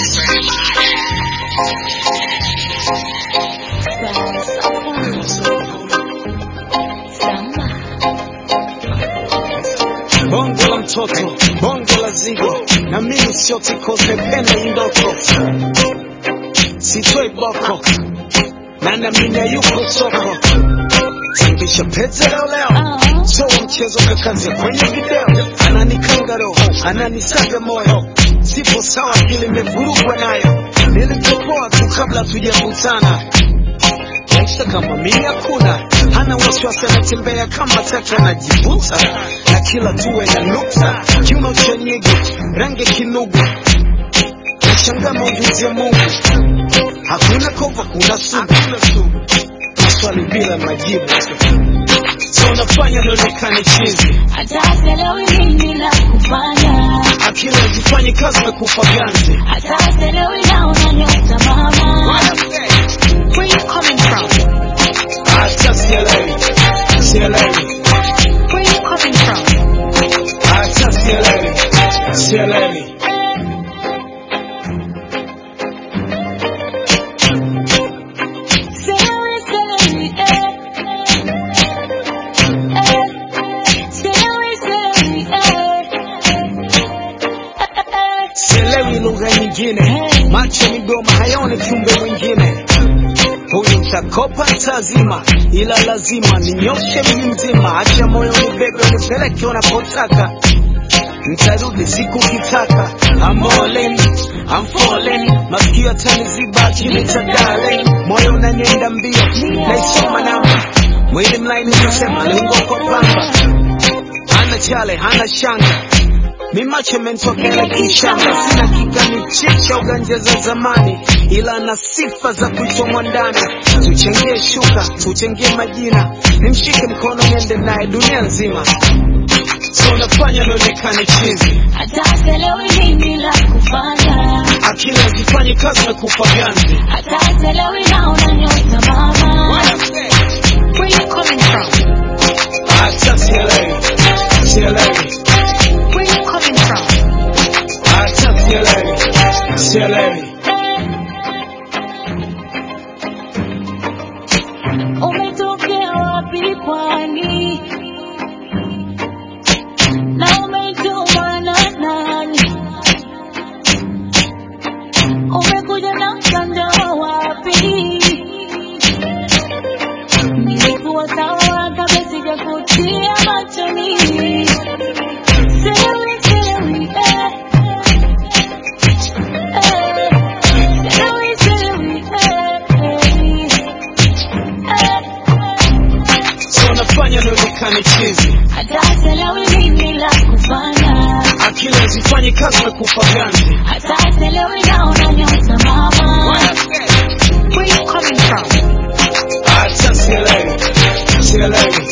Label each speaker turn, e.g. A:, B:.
A: bonge la mtoto, bonge la zigo, na mimi sio tikose, penda hii ndoto, sitoi boko na namina yuko soko, sambisha pete leo leo, so mchezo kakazi kwenye video, ananikanga roho, ananisaga moyo, sipo sawa, akili imevurugwa nayo, nilipopoa tu kabla tujakutana maisha kama mimi hakuna, hana wasiwasi, anatembea kama taka, anajivuta na kila tuwe na nukta, kiuno cha nyege, rangi kinugu, nashangaa maujuzi ya Mungu, hakuna kova, kuna sugu, maswali bila majibu, so nafanya nionekane chizi,
B: Hata sielewi nini la kufanya,
A: akili hazifanyi kazi na kufa ganzi.
B: hata sielewi na unanyota mama. Where you coming from?
A: Hata sielewi, sielewi,
B: Where you coming from?
A: hata sielewi, sielewi.
B: Sielewi, sielewi, eh. Eh. Sielewi, sielewi, eh. Eh.
A: sielewi lugha nyingine, macho midomo hayaoni kiumbe mwingine. Huyu mtakopa tazima, ila lazima ninyoshe mji mzima, acha moyo nibebe unipeleke unapotaka, nitarudi siku kitaka. I'm all in, I'm falling, masikio yataniziba kinita darling, moyo unanienda mbio, naisoma namba, mwili mlaini nasema liungwa kwa pamba, hana chale hana shanga mi macho mentokea kishamba, sina kigani chicha uganja za zamani, ila na sifa za kuchomwa ndani. Tuchangie shuka, tuchangie majina, nimshike mkono niende naye dunia nzima, so nafanya nionekane chizi,
B: Hata sielewi nini la kufanya,
A: akili hazifanyi kazi na kufa ganzi.
B: hata sielewi na unanyota mama. Where you coming from?
A: Hata sielewi, sielewi,
B: Where you coming from?
A: hata sielewi, sielewi.
B: Umetokea wapi pwani? Na umetumwa na nani? Umekuja na mtandao wapi? Nilikuwa sawa kabla sijakutia machoni. Sielewi, sielewi, eh. Eh. Sielewi, sielewi, eh.
A: So nafanya nionekane chizi,
B: Hata sielewi nini la kufanya,
A: akili hazifanyi kazi na kufa ganzi.
B: hata sielewi na unanyota mama. Where you coming from?
A: Hata sielewi, sielewi,